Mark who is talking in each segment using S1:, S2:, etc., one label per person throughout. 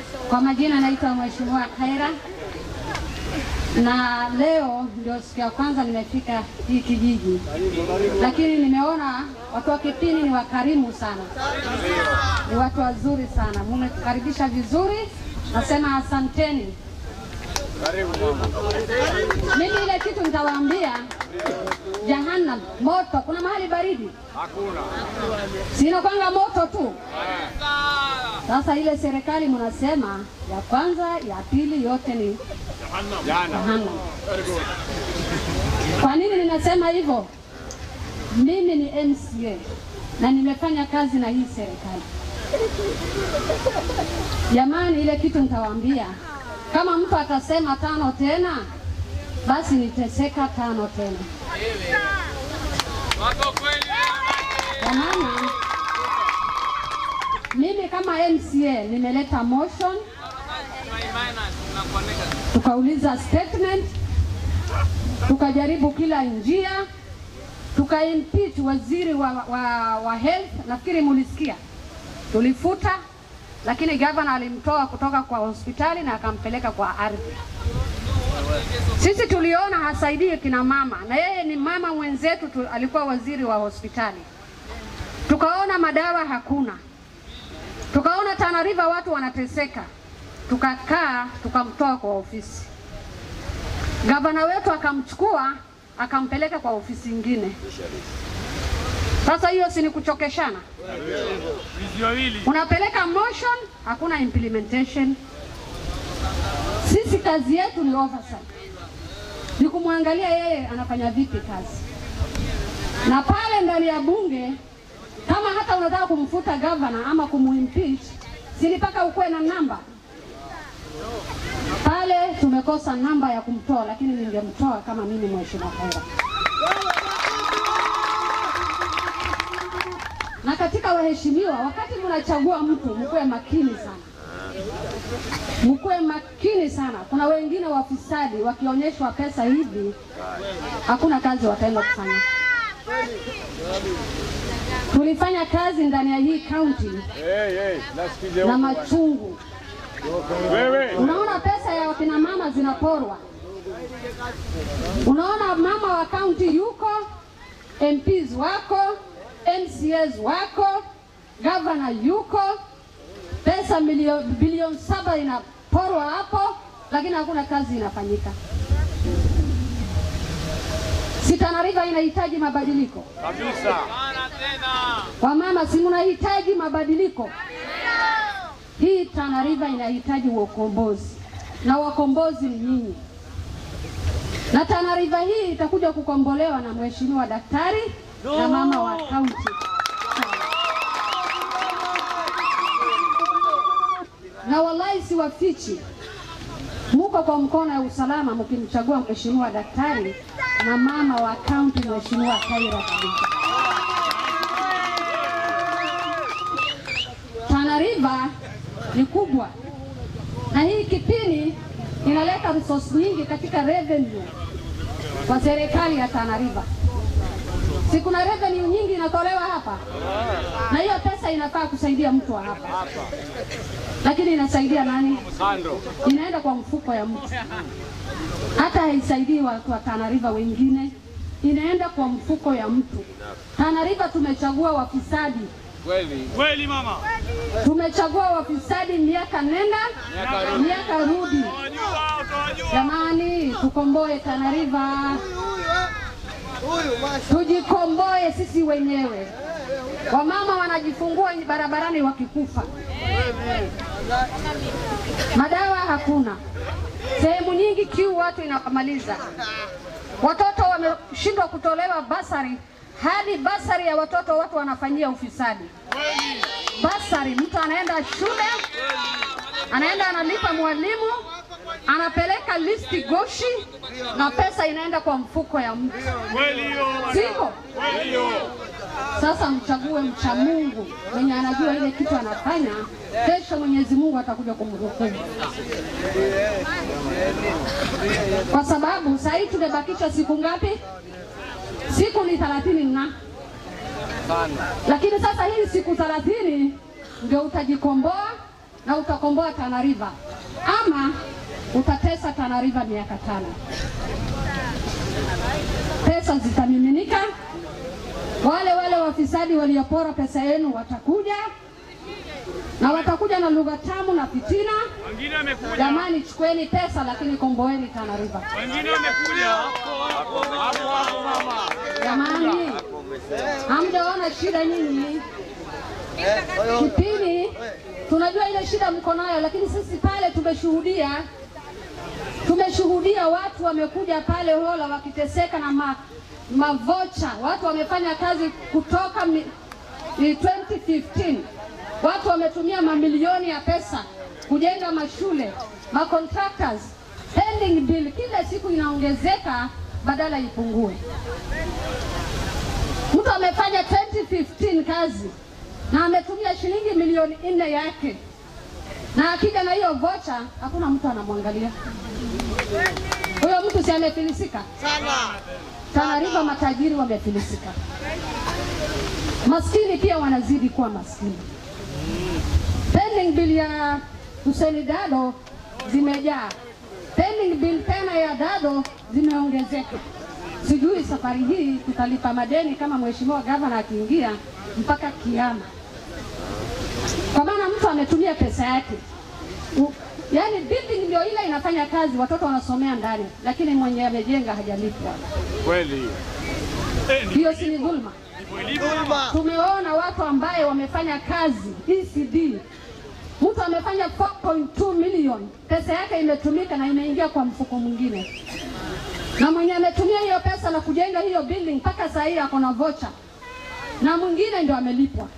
S1: Kwa majina naitwa Mheshimiwa Khaira, na leo ndio siku ya kwanza nimefika hii kijiji, lakini nimeona watu wa Kipini ni wakarimu sana, ni watu wazuri sana, mmetukaribisha vizuri, nasema asanteni. Mimi ile kitu nitawaambia, jahannam moto, kuna mahali baridi sina kwanga moto tu. Sasa ile serikali mnasema ya kwanza, ya pili, yote ni jahannam. Kwa nini ninasema hivyo? Mimi ni MCA na nimefanya kazi na hii serikali. Jamani, ile kitu nitawaambia, kama mtu atasema tano tena, basi niteseka tano tena. Kwa maana mimi kama MCA nimeleta motion, tukauliza statement, tukajaribu kila njia, tukaimpeach waziri wa, wa, wa health. Nafikiri mulisikia, tulifuta, lakini gavana alimtoa kutoka kwa hospitali na akampeleka kwa ardhi. Sisi tuliona hasaidii kina mama, na yeye ni mama mwenzetu tu, alikuwa waziri wa hospitali. Tukaona madawa hakuna, tukaona Tana River watu wanateseka, tukakaa tukamtoa kwa ofisi. Gavana wetu akamchukua akampeleka kwa ofisi ingine. Sasa hiyo si ni kuchokeshana? Unapeleka motion, hakuna implementation. Sisi kazi yetu ni oversight, ni kumwangalia yeye anafanya vipi kazi, na pale ndani ya bunge kama hata unataka kumfuta gavana ama kumuimpeach, si ni mpaka ukuwe na namba pale. Tumekosa namba ya kumtoa, lakini ningemtoa kama mimi mheshimiwa Khaira. Na katika waheshimiwa, wakati mnachagua mtu mkuwe makini sana, mkuwe makini sana. Kuna wengine wafisadi wakionyeshwa pesa hivi, hakuna kazi wataenda kufanya. Tulifanya kazi ndani ya hii kaunti na machungu. Unaona pesa ya wakina mama zinaporwa, unaona mama wa kaunti yuko, MPs wako, MCAs wako, gavana yuko, pesa milioni bilioni saba inaporwa hapo, lakini hakuna kazi inafanyika. Si Tana River inahitaji mabadiliko
S2: kabisa.
S1: Wamama, si mnahitaji mabadiliko? Hii Tana River inahitaji ukombozi, na wakombozi ni nyinyi, na Tana River hii itakuja kukombolewa na mheshimiwa daktari na mama wa kaunti. Na wallahi siwafichi, muko kwa mkono ya usalama mkimchagua mheshimiwa daktari na mama wa kaunti mheshimiwa Khaira kabisa. Tana River ni kubwa na hii Kipini inaleta resource nyingi katika revenue kwa serikali ya Tana River. Si kuna revenue nyingi inatolewa hapa, na hiyo pesa inafaa kusaidia mtu wa hapa, lakini inasaidia nani?
S2: Kando.
S1: Inaenda kwa mfuko ya mtu, hata haisaidii watu wa Tana River wengine, inaenda kwa mfuko ya mtu. Tana River tumechagua wafisadi
S2: Kweli.
S3: Kweli mama.
S1: tumechagua wafisadi miaka nenda miaka rudi.
S3: Utawajua, utawajua.
S1: Jamani, tukomboe Tana River, tujikomboe sisi wenyewe. Wamama wanajifungua barabarani wakikufa, madawa hakuna, sehemu nyingi kiu watu inamaliza, watoto wameshindwa kutolewa basari, hadi basari ya watoto watu wanafanyia ufisadi. Basari, mtu anaenda shule, anaenda analipa mwalimu, anapeleka listi Goshi, na pesa inaenda kwa mfuko ya mtu,
S3: Kweli hiyo.
S1: sivyo?
S3: Kweli hiyo.
S1: Sasa mchague mcha Mungu mwenye anajua ile kitu anafanya. Kesho Mwenyezi Mungu atakuja kumhukumu, kwa sababu saa hii tumebakisha siku ngapi? Siku ni thelathini na lakini sasa hii siku thelathini ndio utajikomboa na utakomboa Tana River, ama utatesa Tana River miaka tano. Pesa zitamiminika, wale wale wafisadi waliopora pesa yenu watakuja na watakuja na lugha tamu na fitina.
S3: Wengine wamekuja.
S1: Jamani, chukueni pesa lakini komboeni Tana River.
S3: Wengine wamekuja. Hapo hapo mama.
S1: Jamani, hamjaona shida nyinyi? Kipini tunajua ile shida mko nayo, lakini sisi pale tumeshuhudia, tumeshuhudia watu wamekuja pale Hola wakiteseka na ma, mavocha. Watu wamefanya kazi kutoka mi, ni 2015 watu wametumia mamilioni ya pesa kujenga mashule, ma contractors pending bill kila siku inaongezeka badala ipungue. Mtu amefanya 2015 kazi na ametumia shilingi milioni nne yake, na akija na hiyo vocha, hakuna mtu anamwangalia huyo mtu, si amefilisika sana? Tana River matajiri wamefilisika, maskini pia wanazidi kuwa maskini. Pending bill ya Hussein Dado zimejaa, pending bill tena ya Dado zimeongezeka. Sijui safari hii tutalipa madeni kama mheshimiwa gavana akiingia mpaka kiama, kwa maana mtu ametumia pesa yake. U- Yaani building ndio ile inafanya kazi, watoto wanasomea ndani, lakini mwenye amejenga hajalipwa.
S3: Kweli. Eh, ni
S1: Hiyo si ni dhulma? Tumeona watu ambaye wamefanya kazi ECD, mtu amefanya 4.2 million, pesa yake imetumika na imeingia kwa mfuko mwingine, na mwenye ametumia hiyo pesa na kujenga hiyo building mpaka saa hii ako na vocha, na mwingine ndio amelipwa.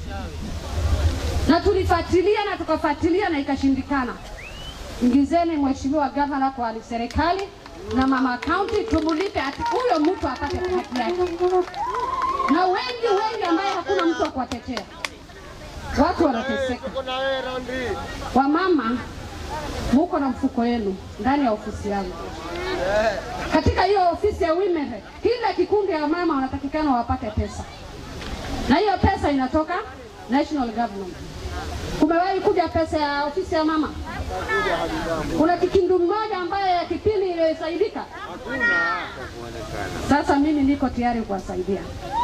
S1: Na tulifuatilia na tukafuatilia na ikashindikana. Ingizeni mheshimiwa gavana kwa serikali na mama county, tumulipe ati huyo mtu apate haki yake na wengi wengi ambaye hakuna mtu wa kuwatetea. Watu wanateseka. Wamama, muko na mfuko wenu ndani ya ofisi yangu. Katika hiyo ofisi ya women, rep, kila kikundi ya mama wanatakikana wapate pesa, na hiyo pesa inatoka national government. Kumewahi kuja pesa ya ofisi ya mama? Kuna kikindu mmoja ambaye ya kipindi iliyosaidika? Sasa mimi niko tayari kuwasaidia.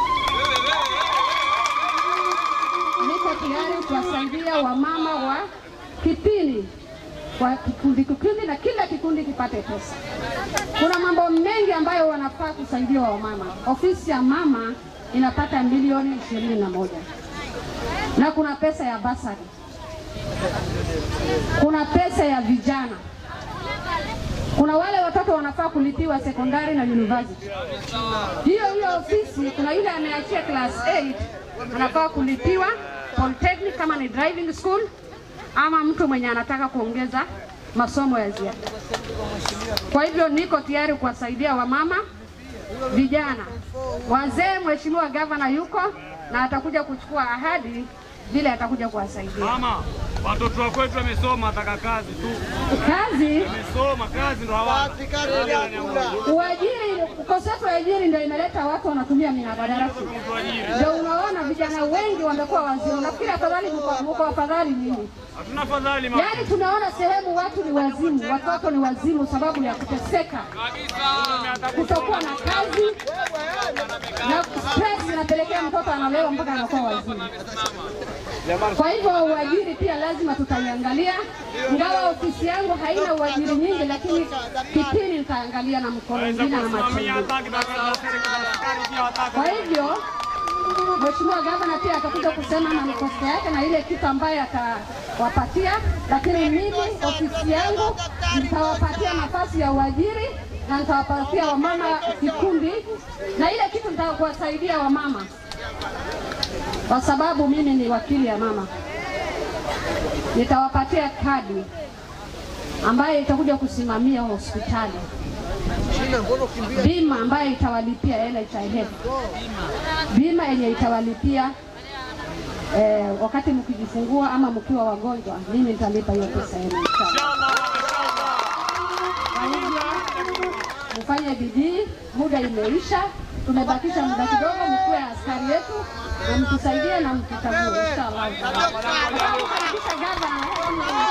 S1: niko tayari kuwasaidia wamama wa kipini kwa kikundi kikundi, na kila kikundi kipate pesa. Kuna mambo mengi ambayo wanafaa kusaidia wamama. Ofisi ya mama inapata milioni ishirini na moja na kuna pesa ya basari, kuna pesa ya vijana, kuna wale watoto wanafaa kulipiwa sekondari na university. Hiyo hiyo ofisi kuna yule ameachia class 8 anafaa kulipiwa polytechnic kama ni driving school, ama mtu mwenye anataka kuongeza masomo ya ziada. Kwa hivyo niko tayari kuwasaidia wamama, vijana, wazee. Mheshimiwa gavana yuko na atakuja kuchukua ahadi vile atakuja kuwasaidia.
S3: Mama, watoto wa kwetu wamesoma, wataka kazi tu.
S1: Kazi
S3: Wamesoma, kazi ndo hawana.
S1: uajiri, ukosefu wa ajiri ndio imeleta watu wanatumia minadarasi. Ndio unaona vijana wengi wamekuwa wazimu. Nafikiri afadhali mko mko afadhali nini?
S3: Hatuna fadhali mama.
S1: Yaani tunaona sehemu watu ni wazimu, watoto ni wazimu sababu ya kuteseka, kutokuwa na kazi na stress inapelekea mtoto analewa mpaka anakuwa wazimu. Kwa hivyo uajiri pia lazima tutaiangalia, ingawa ofisi yangu haina uajiri nyingi, lakini kipindi nitaangalia na mkono
S3: Waweza
S1: mwingine na macho
S3: kusimamia
S1: mengine.
S3: hata kitaka serikali askari pia wataka.
S1: Kwa hivyo Mheshimiwa Gavana pia atakuja kusema manifesto yake na ile kitu ambayo atawapatia, lakini mimi ofisi yangu nitawapatia nafasi ya uajiri na nitawapatia wamama kikundi, na ile kitu nitaka kuwasaidia wamama, kwa sababu mimi ni wakili ya mama. Nitawapatia kadi ambayo itakuja kusimamia hospitali, bima ambayo itawalipia NHIF bima yenye itawalipia eh, wakati mkijifungua ama mkiwa wagonjwa, mimi nitalipa hiyo pesa yenu. inshallah. Kwa hivyo mfanye bidii, muda imeisha, tumebakisha muda kidogo, mkuwe askari yetu na mtusaidie na mtuchague inshallah. Nataka kumkaribisha gavana
S2: Mama.